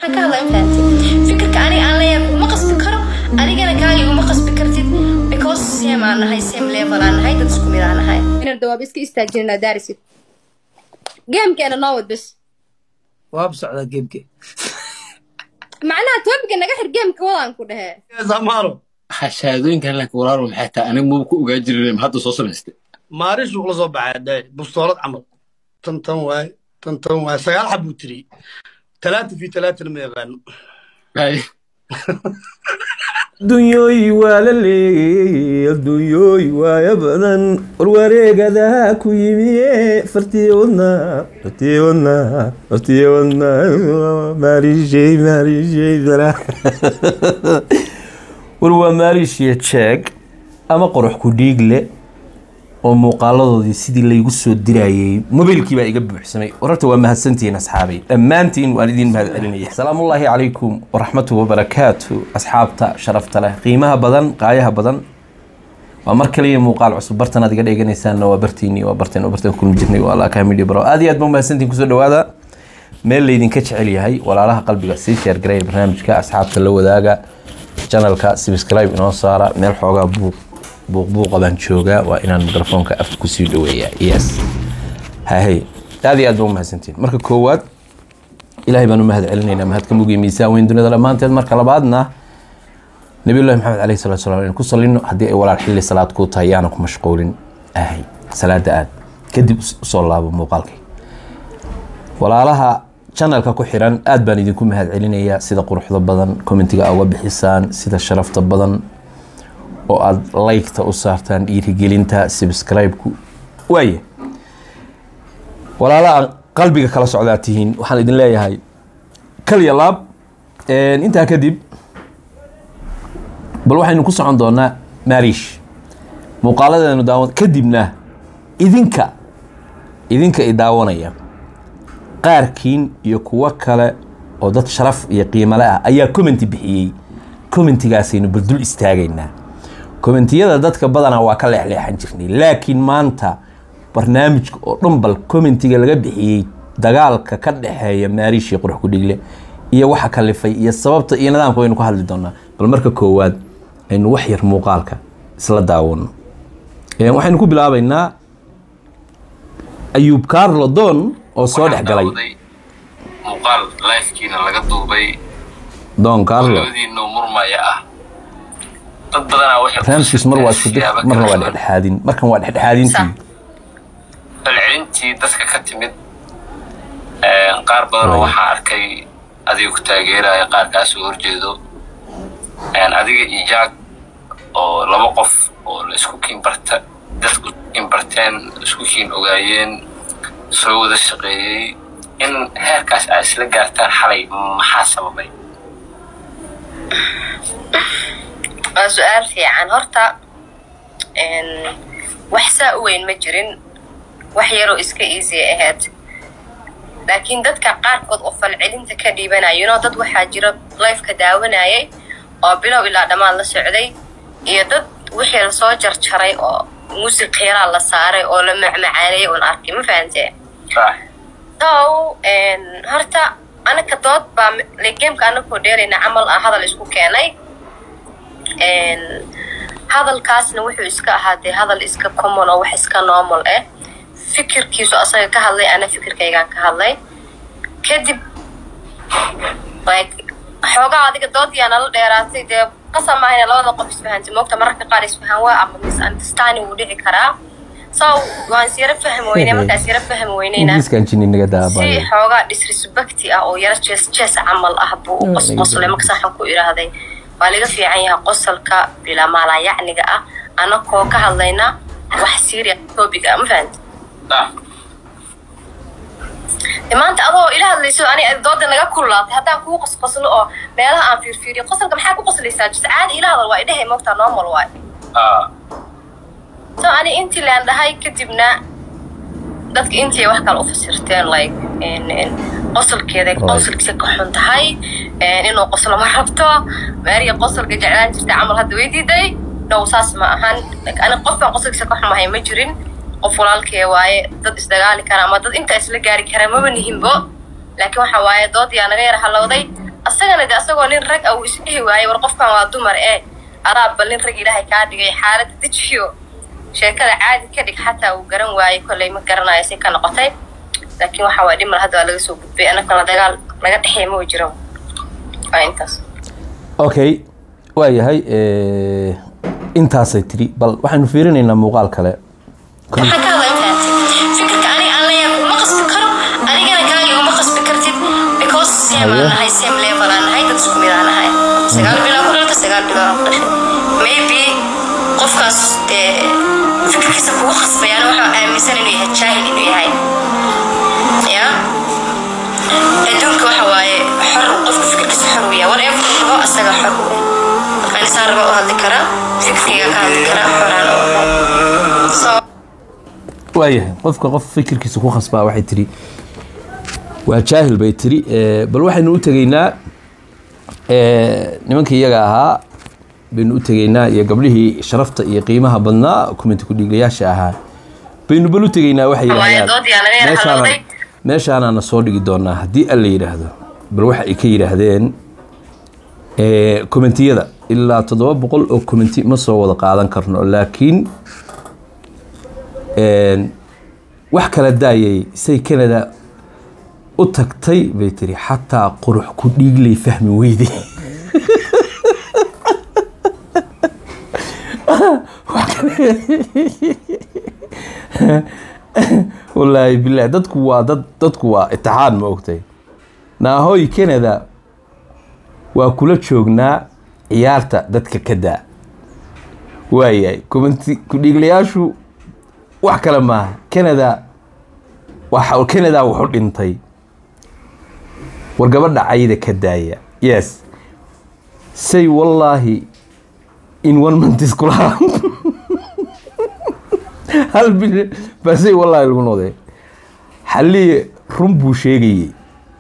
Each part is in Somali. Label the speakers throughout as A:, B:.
A: ka hadlaya ma fahanti fikirka aniga aan leeyahay kuma qasbi karo anigana kaaga iguma qasbi kartid because same aan nahay same level aan nahay dad isku mid aan nahay
B: inaan dawaab iska istaajinaa daarisid geemkeena noo wad bes
C: waab socdaa geemke
B: macnaha toobiga naga xir geemka wadaan ku dhehee
C: samaaro
D: shahaadooyinkan laakiin walaalo maxay tahay aniga maba ku ogaa jirin ma hadda soo samaystay
C: maaris uu la soo baxay dhe bustoolad camal tan tan waay tan tan waay sagaal xab buu tiri talaata fi talaatana ma yaqaano
D: Ay,
E: adduunyooy waa la leeyey adduunyooy waaya badan warwareegadaha ku yimiye fartii wadna fartii wadna fartii wadna maariishey maariishey dara war waa maariishiya jeeg ama qorox ku dhiigle oo muuqaaladoodii sidii laygu soo dirayey mobiilkii baa iga buuxsamay wararta waa mahadsantihiin asxaabay dhammaantiin waan idin mahad celinaya salaamullaahi calaykum waraxmatu wabarakaatu asxaabta sharafta leh qiimaha badan qaayaha badan waa mar kaliya muuqaal cusub bartan aad iga dheeganaysaanna waa bartiinii waa barteen oo barteen kulmi jirnay waa alaka media bro aad iyo aad baa mahadsantihiin kusoo dhawaada meel laydinka jecel yahay walaalaha qalbiga sii sheer gareeya barnaamijka asxaabta la wadaaga channelka subscribe inoo saara meel xoogaa buuq buuq buuqa baan joogaa waa inaan mikrofoonka afka kusii dhaweeyaa yes hahey aad iyo aad baa u mahadsantiin marka koowaad ilaahay baan u mahad celinaynaa mahad ka mugiya miisaan weyn dunida dhammaanteed marka labaadna nabiyullahi maxamed caleyhi salatu salaam inaan ku salino haddii ay walaal xilli salaad kuu tahay yaana ku mashquulin ahay salaada aad kadib us- usoo laabo muuqaalkay walaalaha channelka ku xiran aad baan idinku mahad celinayaa sida quruxda badan commentiga uga bixisaan sida sharafta badan oo aad liketa u saartaan dhiirigelinta subscribe-ku waaye walaalaha qalbiga kala socdaa tihiin waxaan idin leeyahay kaliya laab intaa kadib bal waxaynu ku socon doonaa maariish muuqaaladeenu daawan kadibna idinka idinka i daawanaya qaarkiin iyo kuwo kale oo dad sharaf iyo qiimale ah ayaa commenti bixiyey commentigaasaynu bal dul istaagaynaa commentiyada dadka badanaa waa ka leexleexan jirnay laakiin maanta barnaamijka oo dhan bal commentiga laga bixiyey dagaalka ka dhexeeya maariish iyo qurux kudhigle iyo waxa kalifay iyo sababta iyo nidaamka waynu ka hadli doonaa bal marka koowaad aynu wax yar muuqaalka isla daawano Ee, waxaynu ku bilaabaynaa ayuub carlo don oo soo dhex galay
F: muuqaal lifekiina laga duubay
E: don carlo
F: labadiinoo murmaya ah dad badanaa waxay
E: barnaamijkiis mar waa isku dir
F: siyaabo
E: marna waa
F: kala duwan.
E: dhexdhexaadin markan waa dhexdhexaadintii
F: falcelintii dadka ka timid ee, qaar badan oo
E: Right.
F: waxaa arkay adiga ku taageeraya qaar kaa soo horjeedo Een, adiga iyo jaag oo laba qof oo la isku kiin barta dadku kiin barteen isku kiin ogaayeen soo wada shaqeeyey in heerkaas aad isla gaartaan xalay maxaa sababay
A: waa su-aal fiican horta een, wax saa u weyn ma jirin wax yaroo iska easy ahayd laakiin dadka qaarkood oo falcelinta ka dhiibanayano dad waxaa jira lifeka daawanayay oo bilow ilaa dhammaan la socday iyo dad wixii lasoo jarjaray oo muusig qiiraa la saaray oo la macmacaaneeyay un arkay ma fahantee
F: Sax.
A: so een, horta anaka dood baa gameka anakoo dheerayna camal ah hadal isku keenay Een, hadalkaasna wuxuu iska ahaatee hadal iska common oo wax iska normal ah fikirkiisu asaga ka hadlay ana fikirkaygaan ka hadlay kadib like xoogaa adiga doodiyaa nala dheeraatay dee qasab maahayna labada qof isfahantay moogta mararka qaar isfahan waa ama misunderstanding wuu dhici karaa so waan siyaro fahmi weynay markaan siyaro fahmi weynayna
E: ingiriiskan jini naga
A: si
E: daabaayo
A: xoogaa disrespecti ah oo yaro jees jees camal ah buu u qosqoslay marka saxan ku idhaahday waa laga fiican yahay qosolka bilaa maalayacniga ah anakoo ka hadlayna wax serious topic ah ma fahanti
F: Sax.
A: De maanta adoo ila hadlayso ani dooda naga kululaatay haddaan kuu qosqoslo oo meelaha aan fiirfiiriyo qosolka maxaa ku qoslaysaa jis caadi ila hadal waa idhahay moogtaa normal waay
F: Ah.
A: so ani intii laan dhahay kadibna dadka intii ay wax kale u fasirteen like in- in qosolkeeda qosolkiisa ka xun tahay een, inuu qoslo ma rabto maariya qosolka jeclaan jirta camal hadda way diiday no saas ma ahan Like, ani qofaan qosolkiisa ka xumahay ma jirin qof walaalkee waaye dad isdagaali kara ama dad intaa isla gaari kara maba nihinbo laakiin waxa waaye dood yaa naga yara halowday asagana de asagoo nin rag ah uu isdhihi waayey war qofkan waa dumar ee araab bal nin rag ilaahay kaa dhigay xaaladda dejiyo sheekada caadi ka dhig xataa uu garan waayey kolley ma garanayo si ka noqotay laakiin waxa waa dhimar hadda waa laga soo gudbay annagana dagaal naga dhexeey ma jiro waa intaas
E: okay waa yahay eh, intaasay tiri bal waxaynu fiirinaynaa muuqaal kale
A: waxaan ka hadlaa intaas fikirka aniga aan leeyahay kuma qasbi karo adigana kaaga uma qasbi kartid because same aan nahay same level aan nahay dad isku mid aan nahay sagaal bilood ku dhalta sagaal bilood aan ku dhashay maybe qofkaas dee fikirkiisa kugu khasbayaana waxaa aaminsan inuu yahay jaahil inuu yahay ya adduunka waxa waaye xor qofka fikirkiisa xor u yahay whatever uu rabo asaga xor u eh markaan isaan raba u hadli karaa fikirkayga ka hadli karaa xoraan u ahay so
E: waayahay qofka qof fikirkiisa ku khasbaa waxay tiri waa jaahil bay tiri Eh, bal waxaynu u tegaynaa eh, nimankii iyaga ahaa baynu u tegaynaa iyo gabdhihii sharafta iyo qiimaha badnaa kumenti ku-dhiiglayaasha ahaa baynu bal u tegaynaa waxay
A: Wallahi,
E: yidhahdaan
A: dood yaa laga yara
E: meeshaana
A: hadlay.
E: meeshaanaana soo dhigi doonaa haddii alla yidhaahdo bal waxa ay ka yidhaahdeen eh, kommentiyada ilaa toddoba boqol oo commenti ma soo wada qaadan karno laakiin een, wax kala daayay say canada u tagtay bay tiri xataa qurux ku dhiiglay fahmi weyday Wax kale- wallaahi bilahi dadku waa dad dadku waa itixaan ma ogtay naahoy canada waa kula joognaa ciyaarta dadka ka daa waayahay kumanti ku-dhiiglayaashu wax kale maaha canada waxa canada wuxu dhintay war gabadha cayda ka daaya yes say wallaahi in one month iskulaha hal bil baa say wallaahi lagu noqday xalliye run buu sheegayey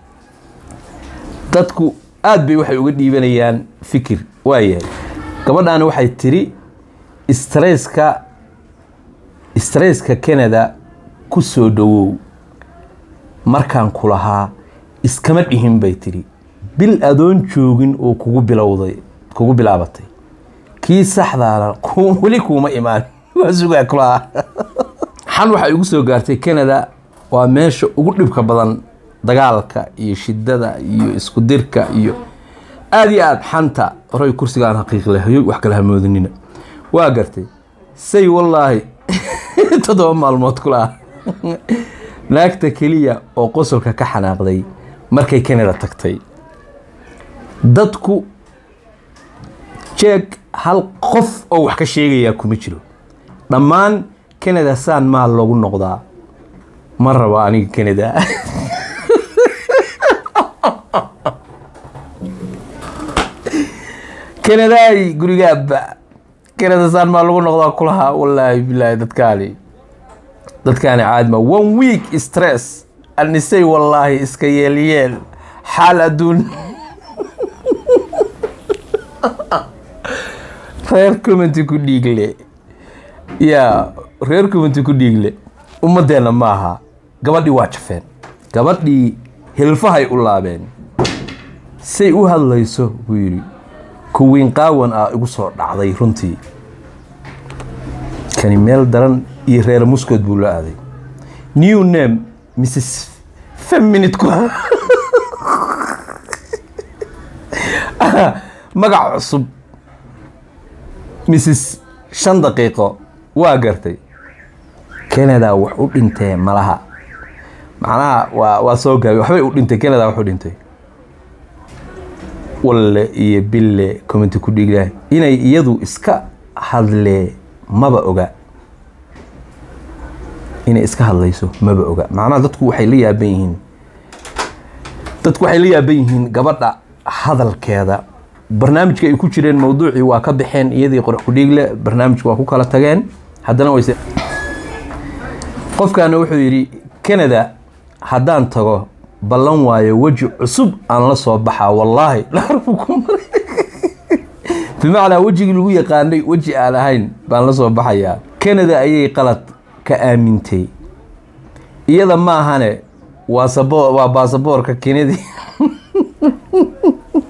E: dadku aad bay waxay uga dhiibanayaan fikir waayahay gabadhaani waxay tiri stresska stresska canada ku soo dhowow markaan ku lahaa iskama dhihin bay tiri bil adoon joogin oo kugu bilowday kugu bilaabatay kii saxdaana ku- weli kuuma imaan waa sugaa kulahaa xan waxay igu soo gaartay canada waa meesha ugu dhibka badan dagaalka iyo shidada iyo isku dirka iyo aad iyo aad xanta horay kursigaan xaqiiq lahayo wax kala hamoodinina waa gartay say wallaahi toddoba maalmood kula naagta keliya oo qosolka ka xanaaqday markay canada tagtay dadku jeeg hal qof oo wax ka sheegayaa kuma jiro dhammaan canada saan maal loogu noqdaa ma rabo aniga canada canadaay gurigaaba canada saan maa lagu noqdaa kulahaa wallaahi bilaahi dadkaani dadkaani caadi ma one week stress anisay wallaahi iska yeelyeel xaal adduun reer commenti ku dhiigle yaa reer commenti ku dhiigle ummadeenna maaha gabadhii waa jafeen gabadhii hilfahay u laabeen say u hadlayso buu yidhi kuwiin qaawan ah igu soo dhacday runtii kani meel daran iyo reer muskood buu la aaday new name mrs feminit ku magac cusub mrs shan daqiiqo waa gartay canada wax u dhintee malaha macnaha waa waa soo gaabay waxbay u dhintay canada wax u dhintay walle iyo bille commenti ku dhiiglahay inay iyadu iska hadlee maba oga inay iska hadlayso maba oga macnaha dadku waxay la yaaban yihiin dadku waxay la yaaban yihiin gabadha hadalkeeda barnaamijka ay ku jireen mawduucii waa ka baxeen iyadii qorax ku dhiigle barnaamijka waa ku kala tageen haddana wayse qofkaana wuxuu yidhi canada haddaan tago ballan waayo weji cusub aan la soo baxaa wallaahi laarbu ku maray bimacnaa wejigii lagu yaqaanay weji aan ahayn baan la soo baxayaa canada ayay qalad ka aamintay iyada ma ahane waa sabo waa baasaboorka kenedi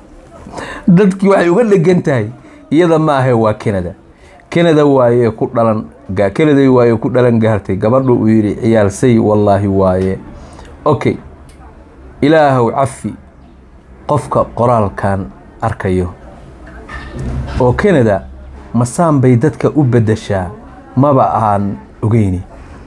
E: dadkii waxay uga dhegan tahay iyada ma ahe waa canada canada waaye ku dhalan ga- canada waaye ku dhalan gaartay gabadhu uu yidhi ciyaalsay wallaahi waaye okay ilaahow cafi qofka qoraalkan arkayo oo canada masaan bay dadka u beddeshaa maba aan ogeyni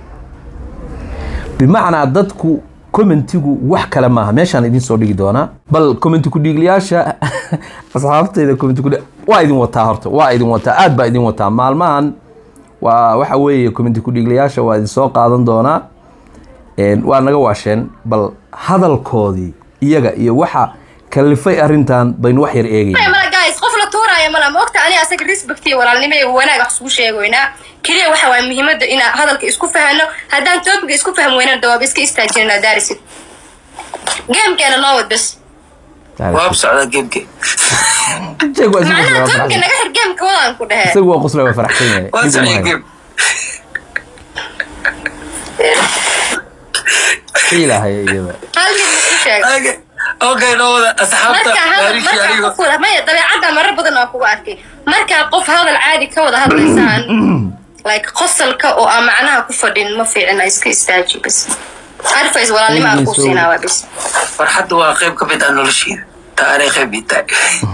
E: bimacnaa dadku commentigu wax kale maaha meeshaan idin soo dhigi doonaa bal commenti ku-dhiiglayaasha asxaabteyda commenti ku waa idin wataa horta waa idin wataa aad baa idin wataa maalmahan waa waxa weeye commenti ku-dhiiglayaasha waa idin soo qaadan doonaa Een, waa naga waasheen bal hadalkoodii iyaga iyo waxa kalifay arrintan baynu wax yar eegayna
B: mala guys qof la tuuraayo mala ma ogta aniga asaga respect iyo walaalnimo iyo wanaag wax isku sheegoynaa keliya waxa waay muhiimada inaan hadalka isku fahano haddaan topiga isku faham weynana dawaab iska istaajinaa daarisid gamekeena noo wad bes
G: waab socda geemke
E: Jeeg waa isagu
B: macnaha
E: qosla, waa
B: topiga
E: faraxsan.
B: naga xir gameka wadaan ku dhehee
E: isagu waa qosla waa faraxsan yahay
G: waa
E: Dib uma
G: socda
E: hayo.
G: geem
E: Xiilahaya iyada
B: hal mid isku sheeg
G: okay noo wada asxaabta
B: markaa hadal
G: taariikhii
B: markaa
G: aniga
B: qof wada maya dabeecadda marar badan oo kugu arkay markaa qof hadal caadi ka wada hadlaysaan like qosalka oo aan macnaha ku fadhin ma fiicina iska istaaji bes advice walaalnimo aan ku siinaa waa bes
G: farxadda waa qayb ka mid ah nolosheeda taanay qayb ii tahay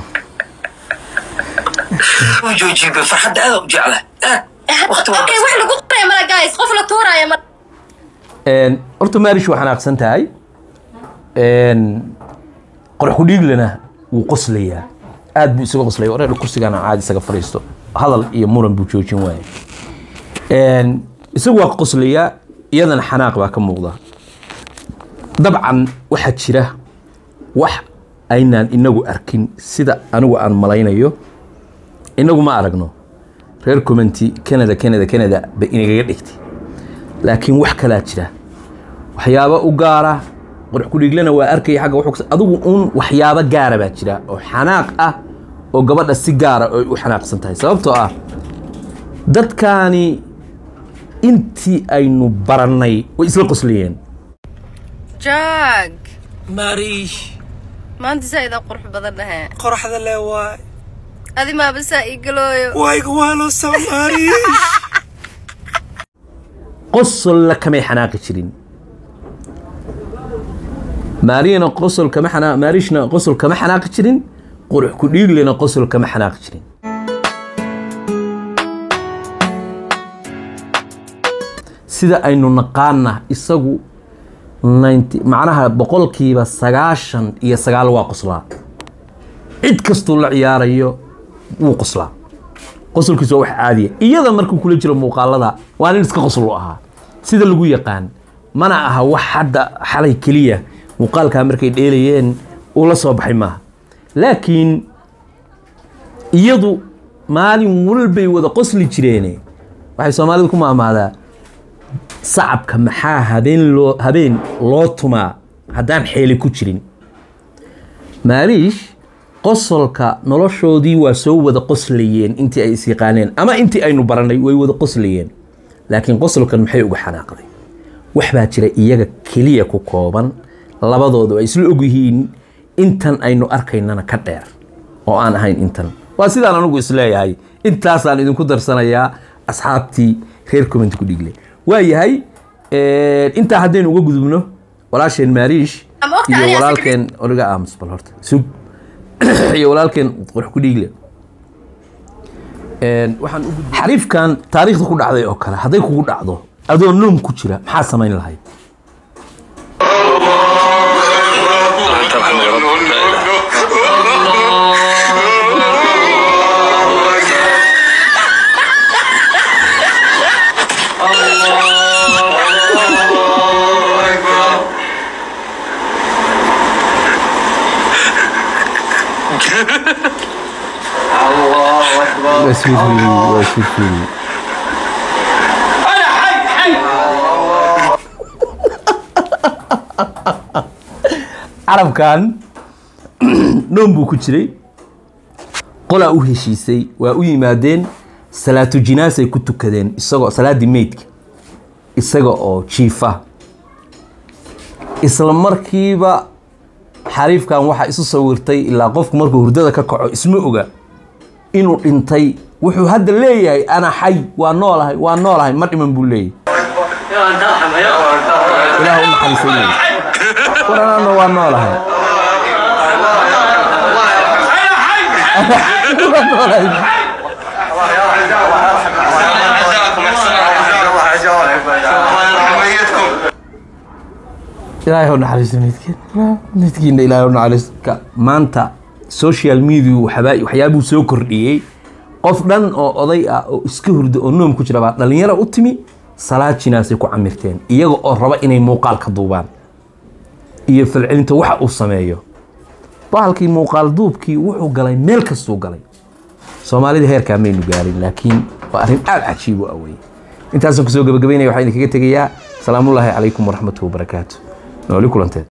G: u joojiibe farxadda aada u jecla waqti waa
B: okay wax lagu qoraya mala guys qof la tuuraayo mala
E: Een, horta maarish waa xanaaqsan tahay Een, qorax ku dhiiglana wuu qoslayaa aad buu isaga qoslaya wareer kursigana caadi isaga fadhiisto hadal iyo muran buu joojin waaya Een, isagu waa qoslayaa iyadana xanaaq baa ka muuqda dabcan waxaa jira wax aynaan inagu arkin sida anigu aan malaynayo inagu ma aragno reer commenty canada canada canada ba inagaga dhigtay laakiin wax kalaa jira waxyaabo u gaara qorx kudhiiglana waa arkaya xagga wuxuu adigu uun waxyaabo gaara baa jira oo xanaaq ah oo gabadha si gaara ay u xanaaqsan tahay sababtoo ah dadkaani intii aynu barannay way isla qoslayeen
B: jaag
G: maariish
B: maanta zaaida qurux badan dhahe
G: qoraxda le waay
B: adi maaba saa ii galooyo
G: wayga waa loo soo maariish
E: qosolla kamay xanaaqi jirin maariyana qosol kama xanaa maarishna qosol kama xanaaqi jirin qurux ku dhiiglena qosol kama xanaaqi jirin sida aynu naqaana isagu 90 macnaha boqolkiiba sagaashan iyo sagaal waa qoslaa cid kastuu la ciyaarayo wuu qoslaa qosolkiisu waa wax caadiya iyada markuu kula jiro muuqaalada waa nin iska qosol u ahaa sida lagu yaqaan mana aha wax hadda xalay keliya muuqaalkaa markay dheelayeen uu la soo baxay maaha laakiin iyadu maalin walbay wada qosli jireene waxay soomaalidu ku maamaadaa sacabka maxaa habeen loo habeen loo tumaa haddaan xeeli ku jirin maaliish qosolka noloshoodii waa soo wada qoslayeen intii ay is yaqaaneen ama intii aynu barannay way wada qoslayeen laakiin qosolkan maxay uga xanaaqday wax baa jira iyaga keliya ku kooban labadoodu ay isla ogyihiin intan aynu arkaynana ka dheer oo aan ahayn intan waa sidaan anigu isleeyahay intaasaan idinku darsanayaa asxaabtii reer comment ku dhigle waa yahay intaa haddaynu uga gudubno walaasheen maariish
B: Ama ogta
E: iyo
B: aniga
E: walaalkeen origa aamus bal horta sug iyo walaalkeen qurux ku dhiigle waxaan u gudbay xariifkan taariikhda ku dhacday oo kale hadday kugu dhacdo adoo noom ku jira maxaa samayn lahayd waa sii fiiri waa sii fiiri carabkan noom buu ku jiray qolaa u heshiisay waa u yimaadeen salaatu jinaasay ku tukadeen isagoo salaaddii meydka isaga oo jiifa isla markiiba xariifkan waxaa isu sawirtay ilaa qofku markuu hurdada ka kaco isma oga inuu dhintay wuxuu hadda leeyahay ana xay waa noolahay waa noolahay ma dhiman buu leeyahay ilaah u naxariisay leeyahay war anana waa noolahay Waa noolahay. ilaahay u naxariisto midkiin midkiina ilaahay u naxariisto maanta social media waxbaa waxyaabuu soo kordhiyey qof dhan oo oday ah oo iska hurda oo noom ku jira baa dhalinyaro u timi salaad jinaasay ku camirteen iyaga oo raba inay muuqaal ka duubaan iyo falcelinta waxa uu sameeyo bahalkii muuqaal duubkii wuxuu galay meel kastuu galay soomaalida heerkaa maynu gaarin laakiin waa arrin aada cajiib u awey intaasaan kusoo gabagabaynaya waxaan idinkaga tegayaa salaamullaahi calaykum waraxmatuhu wabarakaatu nooli kulanteed